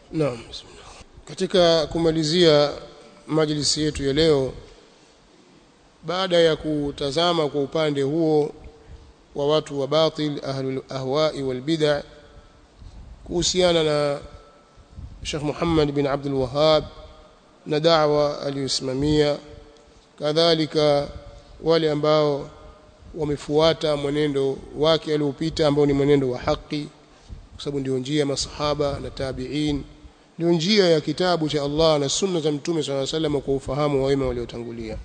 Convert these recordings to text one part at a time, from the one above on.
Naam. bismillah. Katika kumalizia majlisi yetu ya leo baada ya kutazama kwa upande huo wa watu wa batil ahlul ahwa'i wal bid'ah kuhusiana na Sheikh Muhammad bin Abdul Wahhab na da'wa aliyosimamia kadhalika wale ambao wamefuata mwenendo wake aliopita ambao ni mwenendo wa haki kwa sababu ndio njia ya masahaba na tabi'in ndio njia ya kitabu cha Allah na sunna za mtume صلى الله عليه وسلم kwa ufahamu wa wema waliotangulia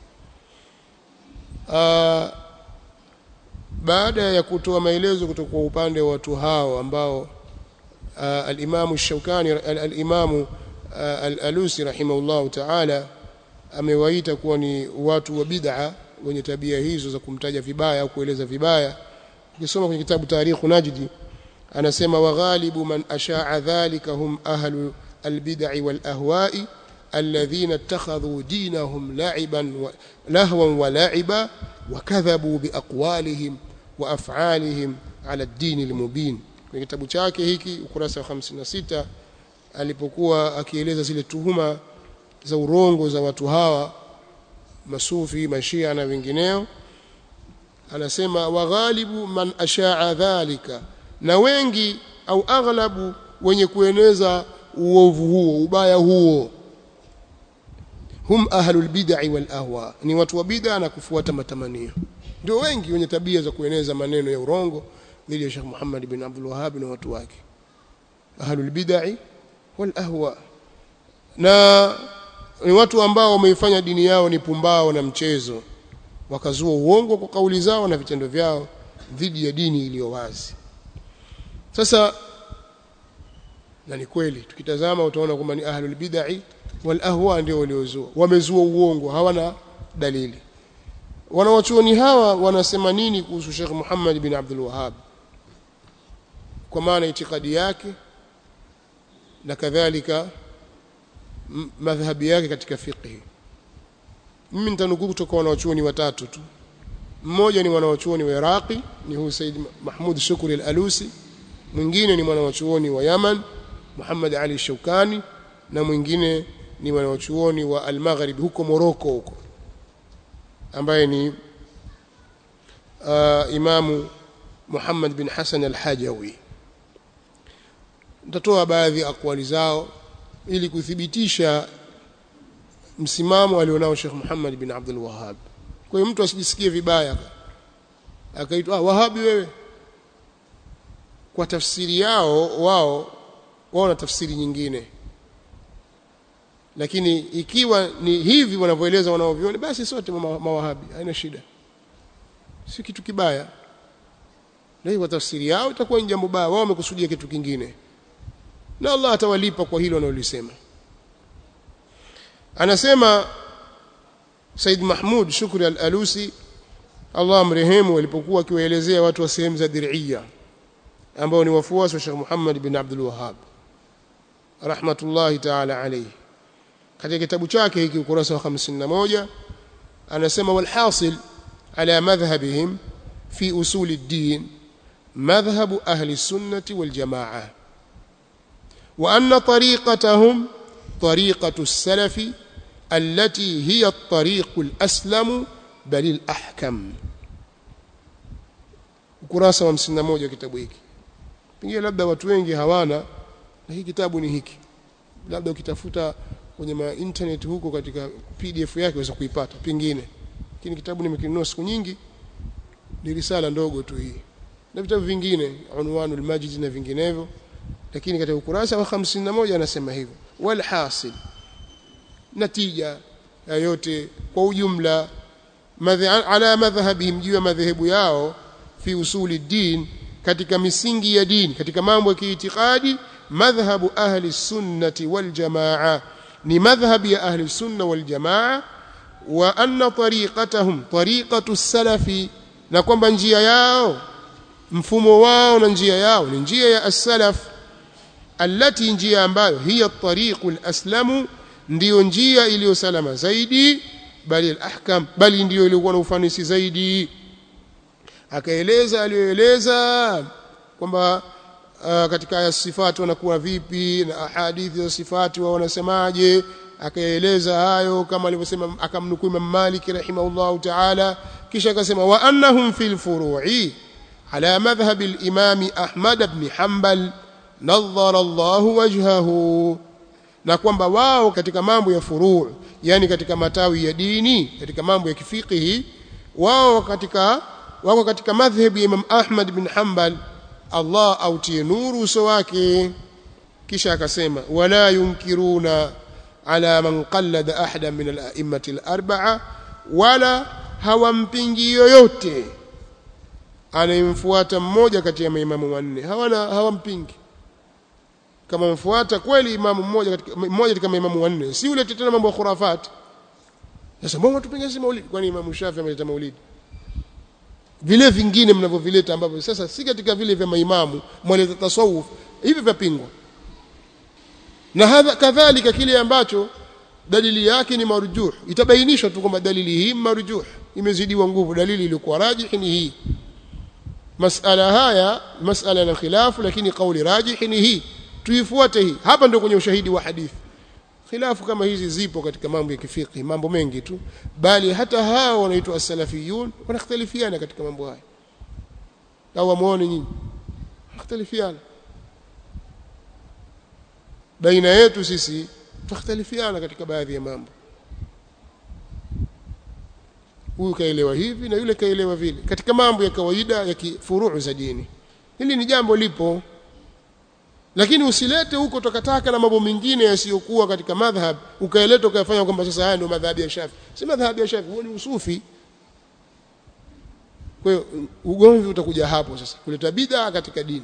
baada ya kutoa maelezo kutoka kwa upande wa watu hao ambao al-Imam Shaukani al-Imam al-Alusi rahimahullah ta'ala amewaita kuwa ni watu wa bid'a wenye tabia hizo za kumtaja vibaya au kueleza vibaya ukisoma kwenye kitabu Tarikh Najdi anasema waghalibu man asha'a dhalika hum ahlu albid'i wal ahwa'i alladhina ittakhadhu dinahum la'iban wa lahwan wa la'iba wa kadhabu biaqwalihim wa af'alihim ala ad-din al-mubin kwenye kitabu chake hiki ukurasa wa 56 alipokuwa akieleza zile tuhuma za urongo za watu hawa masufi mashia na wengineo anasema waghalibu man asha'a dhalika na wengi au aghlabu wenye kueneza uovu huo ubaya huo hum ahlul bid'i wal ahwa ni watu wa bid'a na kufuata matamanio ndio wengi wenye tabia za kueneza maneno ya urongo dhidi ya Sheikh Muhammad bin Abdul Wahhab na watu wake ahlul bid'i wal ahwa na ni watu ambao wameifanya dini yao ni pumbao na mchezo wakazua uongo kwa kauli zao na vitendo vyao dhidi ya dini iliyo wazi sasa na ni kweli tukitazama utaona kwamba ni ahlul bid'ah wal ahwa ndio waliozua wamezua uongo hawana dalili wanawachuoni hawa wanasema nini kuhusu Sheikh Muhammad bin Abdul Wahhab kwa maana itikadi yake na kadhalika madhhabi yake katika fiqh mimi nitanukuu kutoka wanawachuoni watatu tu mmoja ni wanawachuoni wa Iraqi ni huyu Said Mahmud Shukri al-Alusi mwingine ni mwanawachuoni wa Yaman Muhammad Ali Shaukani na mwingine ni mwanawachuoni wa Al-Maghrib huko Morocco huko ambaye ni uh, Imamu Muhammad bin Hassan Al-Hajawi nitatoa baadhi ya akwali zao ili kuthibitisha msimamo alionao Sheikh Muhammad bin Abdul Wahhab kwa hiyo mtu asijisikie vibaya akaitwa ah, Wahabi wewe kwa tafsiri yao wao wao na tafsiri nyingine lakini ikiwa ni hivi wanavyoeleza wanaoviona basi sote mawahabi haina shida si kitu kibaya na kwa tafsiri yao itakuwa ni jambo baya wao wamekusudia kitu kingine na Allah atawalipa kwa hilo wanalolisema anasema Said Mahmud Shukri Al-Alusi Allah mrehemu alipokuwa akiwaelezea watu wa sehemu za Diriyya ambao ni wafuasi wa Sheikh Muhammad bin Abdul Wahhab rahmatullahi ta'ala alayhi katika kitabu chake hiki ukurasa wa 51 anasema walhasil ala madhhabihim fi usul ad-din madhhab ahli sunnati wal jamaa wa anna tariqatahum tariqatu as-salaf التي هي الطريق الأسلم بل الأحكم ukurasa wa 51 kitabu hiki pengine labda watu wengi hawana na hii kitabu ni hiki labda ukitafuta kwenye ma internet huko katika PDF yake unaweza kuipata pengine lakini kitabu nimekinunua siku nyingi ni risala ndogo tu hii na vitabu vingine unwanul majid na vinginevyo lakini katika ukurasa wa 51 anasema hivyo wal hasil natija yote kwa ujumla ala madhhabihim juu ya madhehebu yao fi usuli din katika misingi ya dini katika mambo ya kiitikadi madhhabu ahli sunnati wal jamaa ni madhhabi ya ahli sunna wal jamaa wa anna tariqatahum tariqatu salafi na kwamba njia yao mfumo wao na njia yao ni njia ya as-salaf allati njia ambayo hiya at-tariqul aslamu ndiyo njia iliyo salama zaidi bali al-ahkam bali ndiyo iliyokuwa na ufanisi zaidi akaeleza aliyoeleza kwamba uh, katika aya sifati wanakuwa vipi na ahadithi za sifati wao wanasemaje akaeleza hayo kama alivyosema akamnukuu Imam Malik rahimahullahu ta'ala kisha akasema wa annahum fil furu'i ala madhhab al-imam Ahmad ibn Hanbal nadhara Allah wajhahu na kwamba wao katika mambo ya furu' yani katika matawi ya dini katika mambo ya kifikihi wao katika wako katika madhhabi ya Imam Ahmad bin Hanbal Allah autie nuru uso wake kisha akasema wala yunkiruna ala man qallada ahada min al-a'immati al-arba'a wala hawampingi yoyote anayemfuata mmoja kati ya maimamu wanne hawana hawampingi kama mfuata kweli imamu mmoja katika mmoja katika maimamu wanne si ule tena mambo ya khurafat sasa mbona tupinga si maulidi kwani imamu Shafi ameleta maulidi vile vingine mnavyovileta ambavyo sasa si katika vile vya maimamu mwaleta tasawuf hivi vyapingwa na hadha kadhalika kile ambacho dalili yake ni marjuh itabainishwa tu kwamba dalili hii marjuh imezidiwa nguvu dalili iliyokuwa rajih ni hii masala haya masala na khilafu lakini kauli rajih ni hii tuifuate hii hapa ndio kwenye ushahidi wa hadithi khilafu kama hizi zipo katika mambo ya kifiki mambo mengi tu bali hata hao wanaitwa as-salafiyun wanakhtalifiana katika mambo haya au wamuone nyinyi wanakhtalifiana baina yetu sisi tukhtalifiana katika baadhi ya mambo huyu kaelewa hivi na yule kaelewa vile katika mambo ya kawaida ya kifuruu za dini hili ni jambo lipo lakini usilete huko takataka na mambo mengine yasiyokuwa katika madhhab ukaeleta ukayafanya kwamba sasa haya ndio madhhabi ya Shafi si madhhabi ya Shafi huo ni usufi kwa hiyo ugomvi utakuja hapo sasa kuleta bid'a katika dini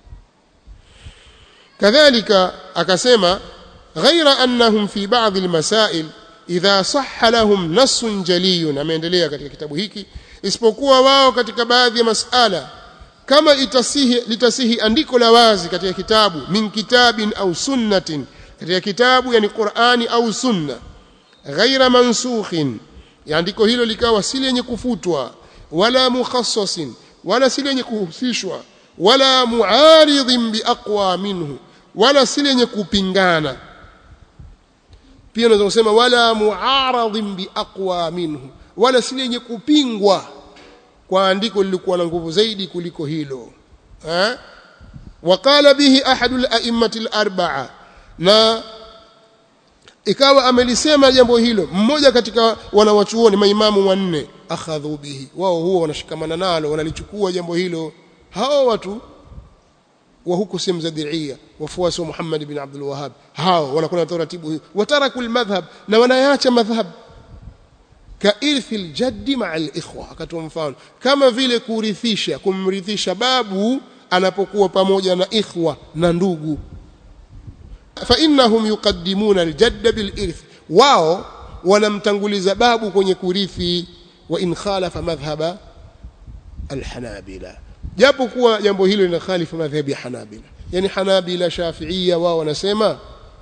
kadhalika akasema ghaira annahum fi ba'd almasail idha sahha lahum nassun jaliyun ameendelea katika kitabu hiki isipokuwa wao katika baadhi ya masala kama itasihi litasihi andiko la wazi katika kitabu min kitabin au sunnatin katika kitabu yani Qur'ani au sunna ghaira mansukhin andiko hilo likawa si lenye kufutwa wala mukhassasin wala si lenye kuhusishwa wala muaridhin biaqwa minhu wala si lenye kupingana pia unaweza kusema wala muaradhin biaqwa minhu wala si lenye kupingwa kwa andiko lilikuwa na nguvu zaidi kuliko hilo eh waqala bihi ahadul a'immati al-arba'a na ikawa amelisema jambo hilo mmoja katika wanawachuoni maimamu wanne akhadhu bihi wao huwa wanashikamana nalo wanalichukua jambo hilo hao watu wa huko sehemu za Diria wafuasi wa Muhammad bin Abdul Wahhab hao wanakuwa na taratibu hii watarakul madhhab na wanayaacha madhhab kairthi aljaddi ma'a alikhwa akatoa mfano kama vile kurithisha kumrithisha babu anapokuwa pamoja na ikhwa na ndugu fa innahum yuqaddimuna aljadd bilirth wao wanamtanguliza babu kwenye kurithi wa in khalafa madhhaba alhanabila japo kuwa jambo hilo linakhalifu madhhabi ya hanabila yani hanabila shafiia wao wanasema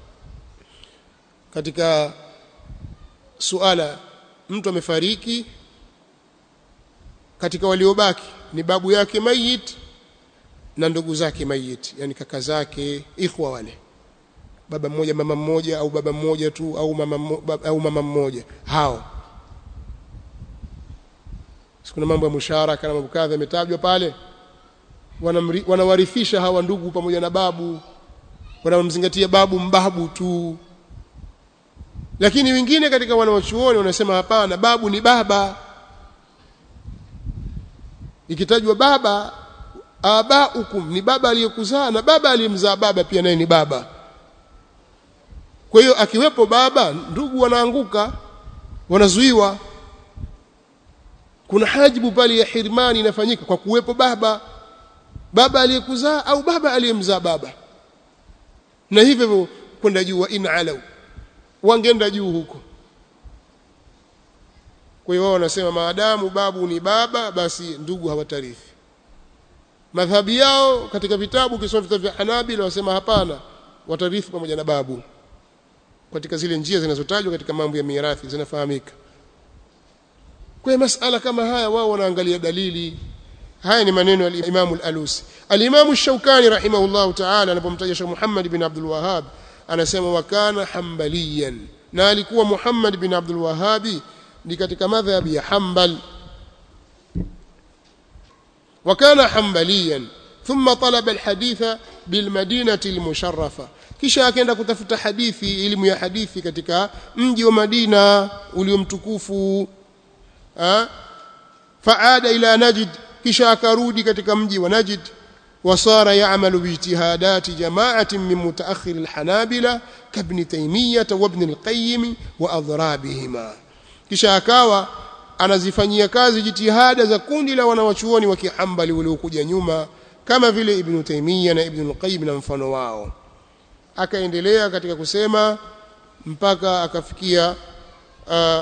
katika suala mtu amefariki katika waliobaki ni babu yake mayit na ndugu zake mayit yani kaka zake ikhwa wale baba mmoja mama mmoja au baba mmoja tu au mama au mama mmoja hao kuna mambo ya musharaka na mambo kadha yametajwa pale wanawarithisha hawa ndugu pamoja na babu wanamzingatia babu mbabu tu lakini wengine katika wanaochuoni wanasema hapana babu ni baba ikitajwa baba abaukum ni baba aliyekuzaa na baba aliyemzaa baba pia naye ni baba kwa hiyo akiwepo baba ndugu wanaanguka wanazuiwa kuna hajibu pale ya hirmani inafanyika kwa kuwepo baba baba aliyekuzaa au baba aliyemzaa baba na hivyo kwenda juu wa in alau wangeenda juu huko kwa hiyo wao wanasema maadamu babu ni baba basi ndugu hawatarithi madhhabi yao katika vitabu kisoma vitabu vya Hanabila wasema hapana watarithi pamoja na babu katika zile njia zinazotajwa katika mambo ya mirathi zinafahamika kwa masala kama haya wao wanaangalia dalili haya ni maneno ya Imam al-Alusi al-Imam ash-Shawkani rahimahullah ta'ala anapomtaja Sheikh Muhammad bin Abdul Wahhab anasema wa kana hanbaliyan na alikuwa Muhammad bin Abdul Wahhab ni katika madhhabi ya Hanbal wa kana hanbaliyan thumma talaba al-haditha bil madinati al-musharrafa kisha akaenda kutafuta hadithi elimu ya hadithi katika mji wa Madina uliomtukufu faada ila Najd kisha akarudi katika mji wa Najd wasara ya'malu bijtihadati jama'atin min mutaakhir al-hanabila kabni taymiyah wa ibn al-qayyim wa adrabihima kisha akawa anazifanyia kazi jitihada za kundi la wanawachuoni wa kihambali waliokuja nyuma kama vile ibn taymiyah na ibn al-qayyim na mfano wao akaendelea katika kusema mpaka akafikia uh,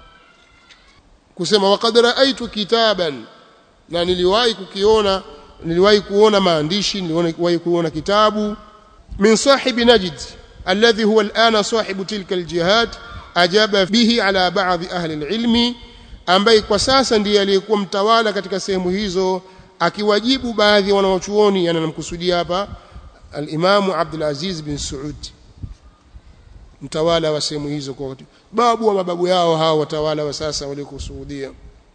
kusema waqad raaitu kitaban na niliwahi kukiona niliwahi kuona maandishi niliwahi kuona kitabu min sahibi najd alladhi huwa alana sahibu tilka aljihad ajaba bihi ala ba'd ahli alilmi ambaye kwa sasa ndiye aliyekuwa mtawala katika sehemu hizo akiwajibu baadhi ya wanawachuoni yanamkusudia hapa al-Imamu Abdul Aziz bin Saud mtawala wa sehemu hizo kwa babu wa mababu yao hao watawala wa sasa waliokusudia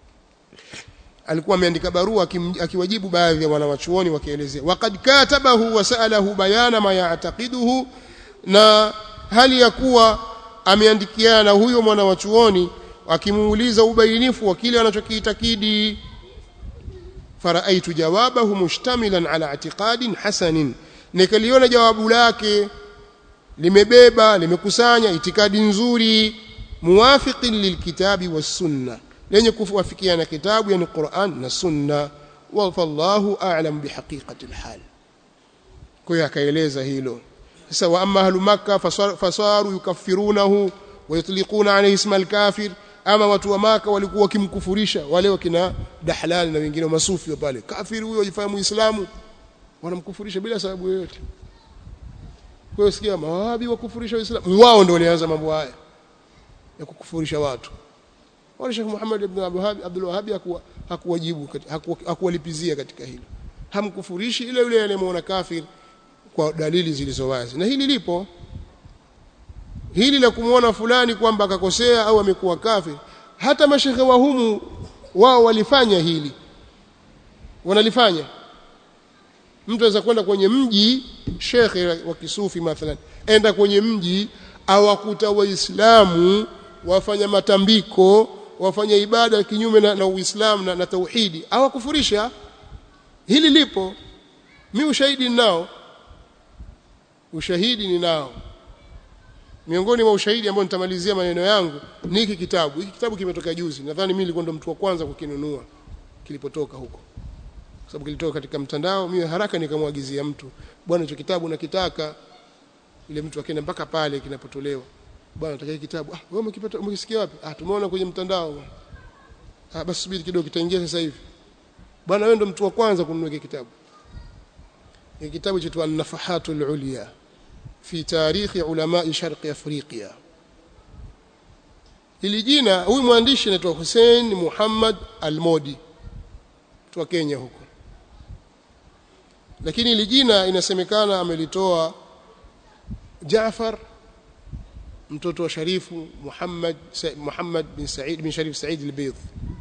alikuwa ameandika barua akiwajibu baadhi ya wanawachuoni wakielezea waqad katabahu wa sa'alahu bayana ma ya'taqiduhu na hali ya kuwa ameandikiana na huyo mwanawachuoni akimuuliza ubainifu wa kile anachokiitakidi faraaitu jawabahu mushtamilan ala i'tiqadin hasanin nikaliona jawabu lake limebeba limekusanya itikadi nzuri muwafiqin lilkitabi was-sunna lenye kuwafikiana kitabu yani Qur'an na sunna wallahu a'lam bihaqiqati alhal kwa hiyo akaeleza hilo sasa wa amma ahlu makkah fasaru yukaffirunahu wa yutliquna alayhi isma alkafir ama watu wa maka walikuwa wakimkufurisha wale wakina dahlal na wengine masufi pale kafiri huyo ajifahamu uislamu wanamkufurisha bila sababu yoyote kwa hiyo sikia mawahabi wakufurisha waislamu wao ndio walianza mambo haya ya kukufurisha watu wala Sheikh Muhammad ibn Abdul Wahhab hakuwajibu hakuwalipizia katika hilo hamkufurishi ile yule aliyemuona kafir kwa dalili zilizo wazi na hili lipo hili la kumuona fulani kwamba akakosea au amekuwa kafir hata mashekhe wa humu wao walifanya hili wanalifanya mtu anaweza kwenda kwenye mji shekhe wa kisufi mathalan enda kwenye mji awakuta waislamu wafanya matambiko wafanya ibada kinyume na, na uislamu na, na tauhidi awakufurisha hili lipo mi ushahidi ninao ushahidi ninao miongoni mwa ushahidi ambao nitamalizia maneno yangu ni hiki kitabu hiki kitabu kimetoka juzi nadhani mimi nilikuwa ndo mtu wa kwanza kukinunua kilipotoka huko kwa sababu kilitoka katika mtandao mimi haraka nikamwagizia mtu bwana hicho kitabu nakitaka ile mtu akaenda mpaka pale kinapotolewa bwana nataka hiki kitabu ah wewe umekipata umekisikia wapi ah tumeona kwenye mtandao ah basi subiri kidogo kitaingia sasa hivi bwana wewe ndo mtu wa kwanza kununua hiki kitabu hiki kitabu chetu an-nafahatul ulya fi tarikhi ulama sharqi afrika hili jina huyu mwandishi anaitwa Hussein Muhammad Al-Modi kutoka Kenya huko lakini hili jina inasemekana amelitoa Jaafar mtoto wa Sharifu Muhammad Muhammad bin Said bin Sharif Said al-Bayd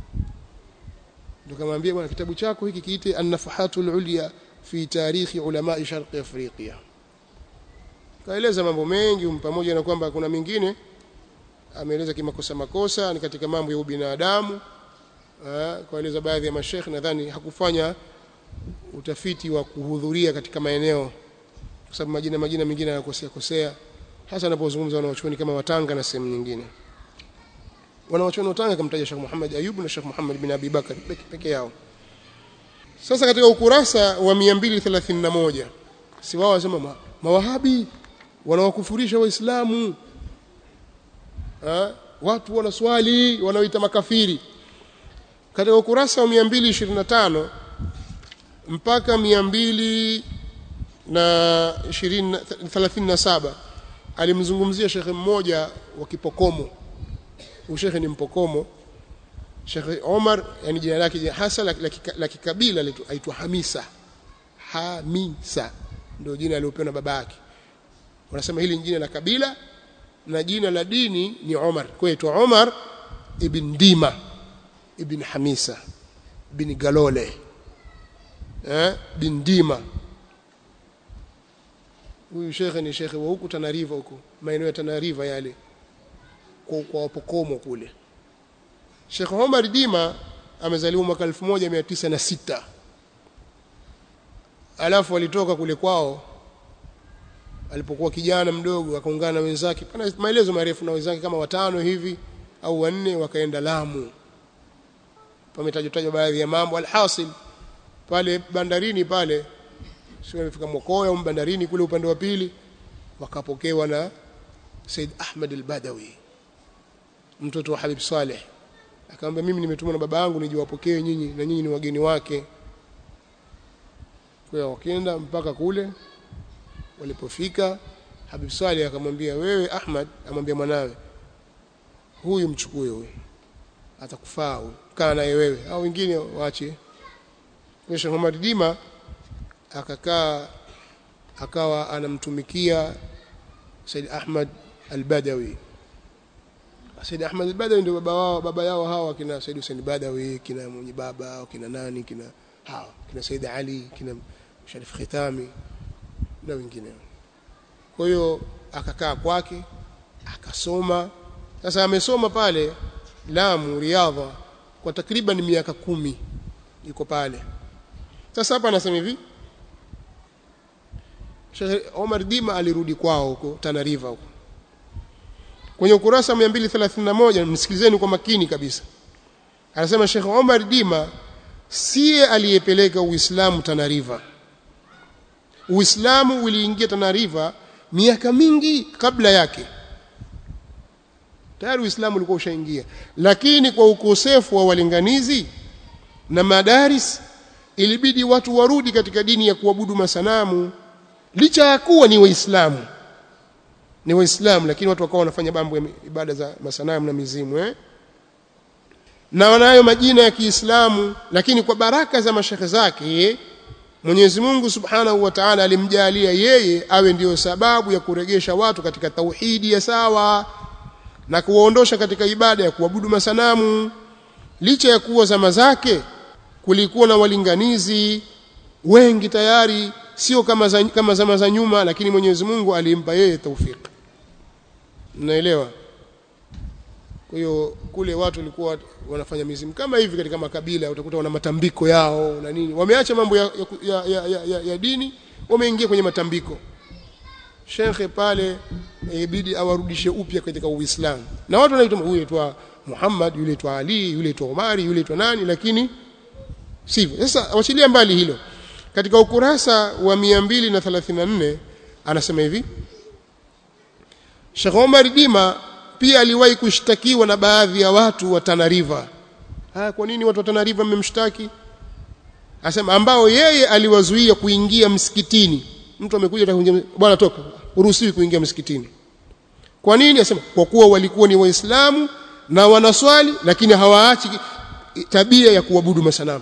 ndio kamwambia bwana kitabu chako hiki kiite an-nafahatul ulya fi tarikhi ulama sharqi afrika kaeleza mambo mengi pamoja na kwamba kuna mengine ameeleza kimakosa makosa ni katika mambo ya ubinadamu kaeleza baadhi ya mashekhe nadhani hakufanya utafiti wa kuhudhuria katika maeneo kwa sababu majina majina mengine yanakosea kosea hasa anapozungumza wanawachuoni kama watanga na sehemu nyingine wanawachuoni watanga kamtaja Sheikh Muhammad Ayub na Sheikh Muhammad bin Abi Bakar peke yao sasa katika ukurasa wa 231 si wao wasema ma, mawahabi wanawakufurisha waislamu watu wanaswali wanaoita makafiri katika ukurasa wa 225 mpaka 237 alimzungumzia shekhe mmoja wa Kipokomo huyu shekhe ni Mpokomo Sheikh Omar yani jina lake hasa la kikabila aitwa Hamisa Hamisa ndio jina aliopewa na baba yake wanasema hili ni jina la kabila na jina la dini ni Omar kwa hiyo Omar ibn Dima ibn Hamisa ibn Galole eh bin Dima huyu shekhe ni shekhe wa huku Tanariva huku maeneo ya Tanariva yale kwa kwa wapokomo kule Sheikh Omar Dima amezaliwa mwaka 1906 alafu alitoka kule kwao alipokuwa kijana mdogo akaungana na wenzake pana maelezo marefu na wenzake kama watano hivi au wanne wakaenda Lamu pametajwa tajwa baadhi ya mambo alhasil pale bandarini pale sio amefika Mokoya au bandarini kule upande wa pili wakapokewa na Said Ahmad al-Badawi mtoto wa Habib Saleh akamwambia mimi nimetumwa na baba yangu nijiwapokee nyinyi na nyinyi ni wageni wake kwa hiyo wakaenda mpaka kule walipofika Habib Saleh akamwambia wewe Ahmad amwambia mwanawe huyu mchukue huyu atakufaa huyu kaa naye wewe au wengine waache kwa Sheikh Muhammad Dima akakaa akawa anamtumikia Said Ahmad al-Badawi Said Ahmad al-Badawi ndio baba wao baba yao hawa kina Said Hussein Badawi kina mwenye baba kina nani kina hawa kina Said Ali kina Sharif Khitami na wengine kwa hiyo akakaa kwake akasoma sasa amesoma pale Lamu Riadha kwa takriban miaka kumi yuko pale sasa hapa anasema hivi Sheikh Omar Dima alirudi kwao huko Tana River huko kwenye ukurasa 231 msikilizeni kwa makini kabisa anasema Sheikh Omar Dima siye aliyepeleka Uislamu Tana River Uislamu uliingia Tana River miaka mingi kabla yake tayari Uislamu ulikuwa ushaingia lakini kwa ukosefu wa walinganizi na madaris ilibidi watu warudi katika dini ya kuabudu masanamu licha ya kuwa ni waislamu ni waislamu lakini watu wakawa wanafanya mambo ya ibada za masanamu na mizimu eh na wanayo majina ya Kiislamu lakini kwa baraka za mashekhe zake Mwenyezi Mungu Subhanahu wa Ta'ala alimjalia yeye awe ndiyo sababu ya kuregesha watu katika tauhidi ya sawa na kuwaondosha katika ibada ya kuabudu masanamu licha ya kuwa zama zake kulikuwa na walinganizi wengi tayari sio kama za, kama zama za nyuma lakini Mwenyezi Mungu alimpa yeye taufik mnaelewa kwa hiyo kule watu walikuwa wanafanya mizimu kama hivi katika makabila utakuta wana matambiko yao na nini wameacha mambo ya, ya, ya, ya, ya, ya dini wameingia kwenye matambiko shekhe pale ibidi awarudishe upya katika Uislamu na watu wanaitwa huyu aitwa Muhammad yule aitwa Ali yule aitwa Umari yule aitwa nani lakini sivyo sasa wachilia mbali hilo katika ukurasa wa 234 anasema hivi Sheikh Omar Dima pia aliwahi kushtakiwa na baadhi ya watu wa Tana River ah kwa nini watu wa Tana River mmemshtaki asema ambao yeye aliwazuia kuingia msikitini mtu amekuja kuingia bwana toka uruhusiwi kuingia msikitini kwa nini asema kwa kuwa walikuwa ni waislamu na wanaswali lakini hawaachi tabia ya kuabudu masanamu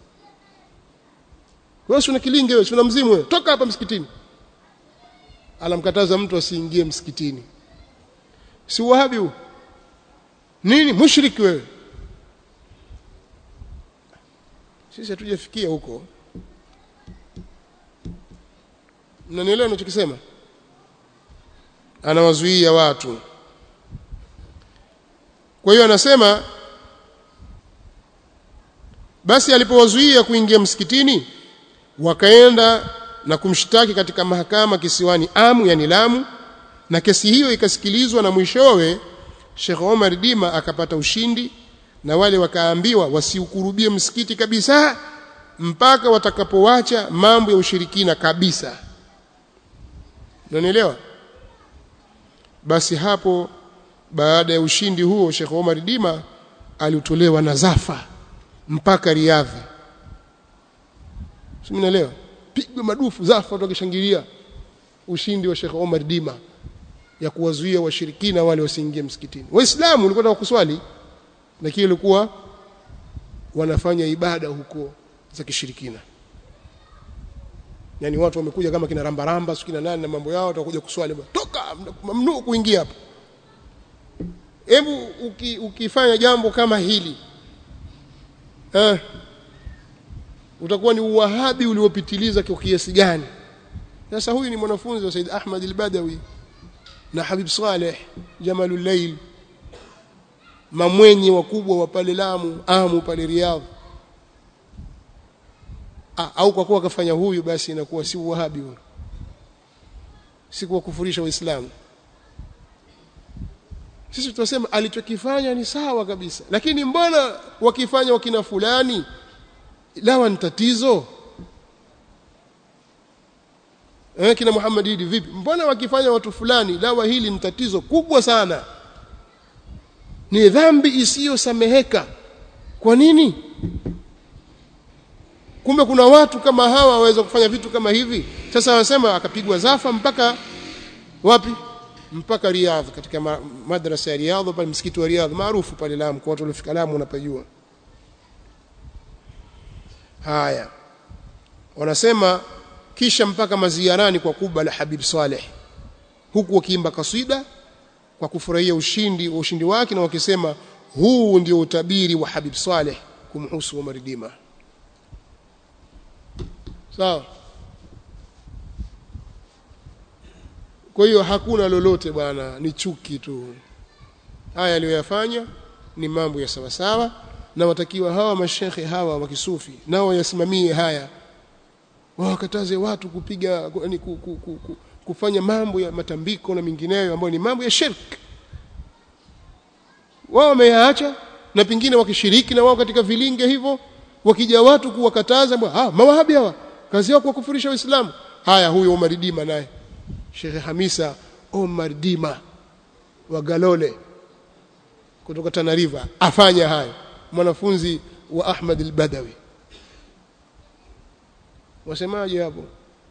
wewe una kilinge wewe una mzimu wewe toka hapa msikitini alamkataza mtu asiingie msikitini si wahabi huu nini mushriki wewe sisi hatujafikia huko mnanielewa ninachokisema anawazuia watu kwa hiyo anasema basi alipowazuia kuingia msikitini wakaenda na kumshtaki katika mahakama kisiwani Amu yani Lamu na kesi hiyo ikasikilizwa na mwishowe Sheikh Omar Dima akapata ushindi na wale wakaambiwa wasiukurubie msikiti kabisa mpaka watakapowacha mambo ya ushirikina kabisa unanielewa basi hapo baada ya ushindi huo Sheikh Omar Dima alitolewa na Zafa mpaka Riadha Simnaelewa pigwe madufu Zafa watu wakishangilia ushindi wa Sheikh Omar Dima ya kuwazuia washirikina wale wasiingie msikitini Waislamu walikuwa kuswali lakini ilikuwa wanafanya ibada huko za kishirikina yani watu wamekuja kama kina rambaramba sikina nani na mambo yao watakuja kuswali toka mamnuu kuingia hapo hebu uki, ukifanya jambo kama hili eh, utakuwa ni uwahabi uliopitiliza kwa kiasi gani sasa huyu ni mwanafunzi wa Said Ahmad al-Badawi na Habib Saleh Jamalul Layl mamwenye wakubwa wa pale Lamu Amu pale Riyadh ah, au kwa kuwa akafanya huyu basi inakuwa si uwahabi huyo si kuwakufurisha waislamu sisi tunasema alichokifanya ni sawa kabisa lakini mbona wakifanya wakina fulani lawa ni tatizo eh kina Muhammad Idi vipi mbona wakifanya watu fulani lawa hili ni tatizo kubwa sana ni dhambi isiyosameheka kwa nini kumbe kuna watu kama hawa waweza kufanya vitu kama hivi sasa wanasema akapigwa zafa mpaka wapi mpaka Riyadh katika ma madrasa ya Riyadh pale msikiti wa Riyadh maarufu pale Lamu kwa watu waliofika Lamu wanapajua haya wanasema kisha mpaka maziarani kwa kuba la Habib Saleh huku wakiimba kasida kwa kufurahia ushindi wa ushindi wake na wakisema huu ndio utabiri wa Habib Saleh kumhusu Umar Dima sawa kwa hiyo hakuna lolote bwana ni chuki tu haya aliyoyafanya ni mambo ya sawa sawa na watakiwa hawa mashekhe hawa wa kisufi nao wayasimamie haya wakataze watu kupiga yani ku, ku, ku, ku, kufanya mambo ya matambiko na mingineyo ambayo ni mambo ya shirk wao wameyaacha na pingine wakishiriki na wao katika vilinge hivyo wakija watu kuwakataza ah mawahabi hawa kazi yao kuwakufurisha waislamu haya huyo Omar Dima naye Sheikh Hamisa Omar Dima wa Galole kutoka Tana River afanya hayo mwanafunzi wa Ahmad al-Badawi wasemaje hapo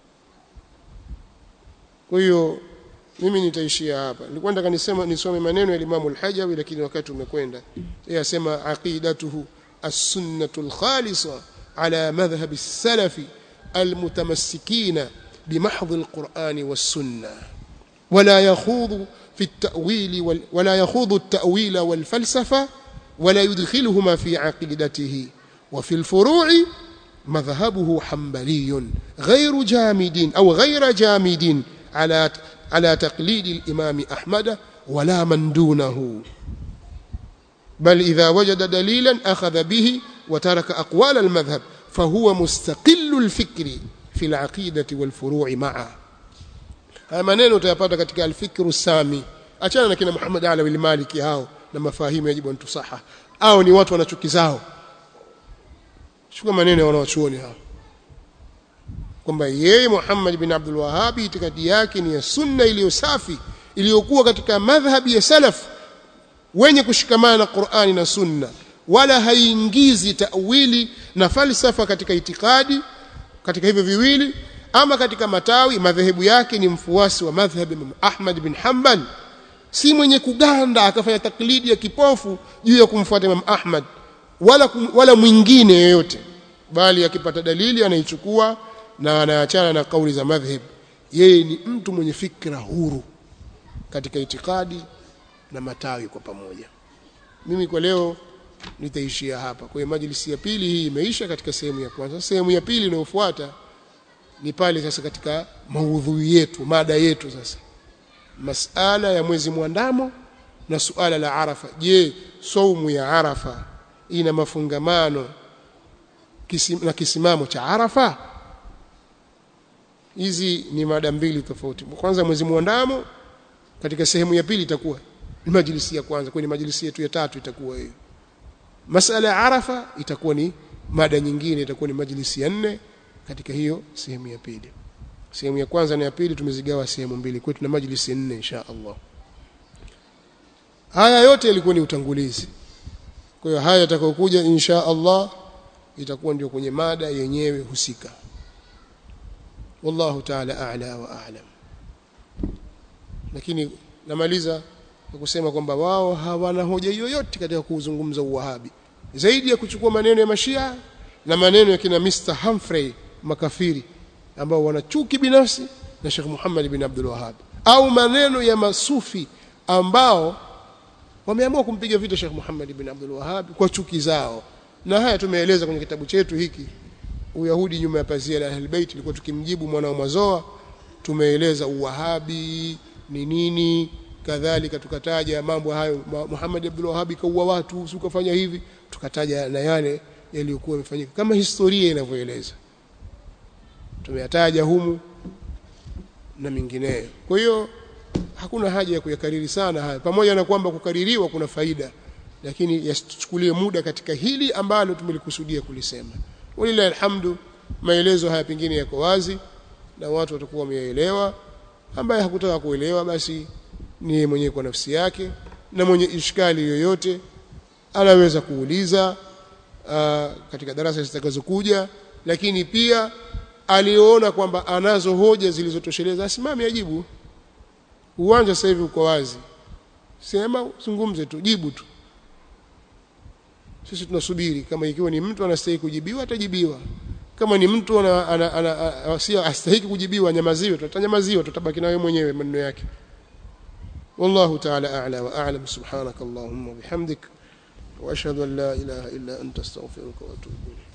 kwa hiyo mimi nitaishia hapa nilikuwa nataka nisema nisome maneno ya Imam al-Hajawi lakini wakati umekwenda yeye asema aqidatuhu as-sunnatu al-khalisa ala madhhab as-salaf al-mutamassikina بمحض القرآن والسنة ولا يخوض في التأويل وال ولا يخوض التأويل والفلسفة ولا يدخلهما في عقيدته وفي الفروع مذهبه حنبلي غير جامد أو غير جامد على على تقليد الإمام أحمد ولا من دونه بل إذا وجد دليلا أخذ به وترك أقوال المذهب فهو مستقل الفكر في العقيدة والفروع معا haya maneno utayapata katika alfikru sami achana na kina Muhammad Alawi al-Maliki hao na mafahimu yajibu ntusaha au ni watu wanachukizao chukua maneno ya wanawachuoni hao kwamba yeye Muhammad bin Abdul Wahhab itikadi yake ni ya sunna iliyo safi iliyokuwa katika madhhabi ya salaf wenye kushikamana na Qur'ani na sunna wala haiingizi tawili na falsafa katika itikadi katika hivyo viwili ama katika matawi madhehebu yake ni mfuasi wa madhhabi Imam Ahmad bin Hanbal si mwenye kuganda akafanya taklidi ya kipofu juu ya kumfuata Imam Ahmad wala kum, wala mwingine yoyote bali akipata dalili anaichukua na anaachana na kauli za madhhab yeye ni mtu mwenye fikra huru katika itikadi na matawi kwa pamoja mimi kwa leo nitaishia hapa kwa hiyo majlisi ya pili hii imeisha katika sehemu ya kwanza sehemu ya pili inayofuata ni pale sasa katika maudhui yetu mada yetu sasa masala ya mwezi mwandamo na suala la arafa je saumu ya arafa ina mafungamano kisim, na kisimamo cha arafa hizi ni mada mbili tofauti kwanza mwezi mwandamo katika sehemu ya pili itakuwa ni majlisi ya kwanza kwenye majlisi yetu ya tatu itakuwa hiyo masala ya arafa itakuwa ni mada nyingine itakuwa ni majlisi ya nne katika hiyo sehemu ya pili sehemu ya kwanza na ya pili tumezigawa sehemu mbili kwetu na majlisi nne insha Allah haya yote yalikuwa ni utangulizi kwa hiyo haya yatakayokuja insha Allah itakuwa ndio kwenye mada yenyewe husika wallahu ta'ala a'la wa a'lam lakini namaliza kwa kusema kwamba wao hawana hoja yoyote katika kuzungumza uwahabi zaidi ya kuchukua maneno ya mashia na maneno ya kina Mr Humphrey makafiri ambao wana chuki binafsi na Sheikh Muhammad bin Abdul Wahhab au maneno ya masufi ambao wameamua kumpiga vita Sheikh Muhammad bin Abdul Wahhab kwa chuki zao na haya tumeeleza kwenye kitabu chetu hiki Uyahudi nyuma ya pazia la Ahlulbayt ilikuwa tukimjibu mwana wa Mazoa tumeeleza uwahabi ni nini kadhalika tukataja mambo hayo Muhammad Abdul Wahhab kaua watu usikafanya hivi tukataja na yale yaliyokuwa yamefanyika kama historia inavyoeleza tumeyataja humu na mingineyo kwa hiyo hakuna haja ya kuyakariri sana haya pamoja na kwamba kukaririwa kuna faida lakini yasichukulie muda katika hili ambalo tumelikusudia kulisema walillahi alhamdu maelezo haya pengine yako wazi na watu watakuwa wameelewa ambaye hakutaka kuelewa basi ni mwenyewe kwa nafsi yake na mwenye ishkali yoyote anaweza kuuliza uh, katika darasa zitakazokuja lakini pia aliona kwamba anazo hoja zilizotosheleza asimame ajibu uwanja sasa hivi uko wazi sema zungumze tu jibu tu sisi tunasubiri kama ikiwa ni mtu anastahili kujibiwa atajibiwa kama ni mtu ana, ana, ana, ana, si astahili kujibiwa nyamaziwe tutanyamaziwa tutabaki nawe mwenyewe maneno yake والله تعالى أعلى وأعلم سبحانك اللهم وبحمدك وأشهد أن لا إله إلا أنت استغفرك وأتوب إليك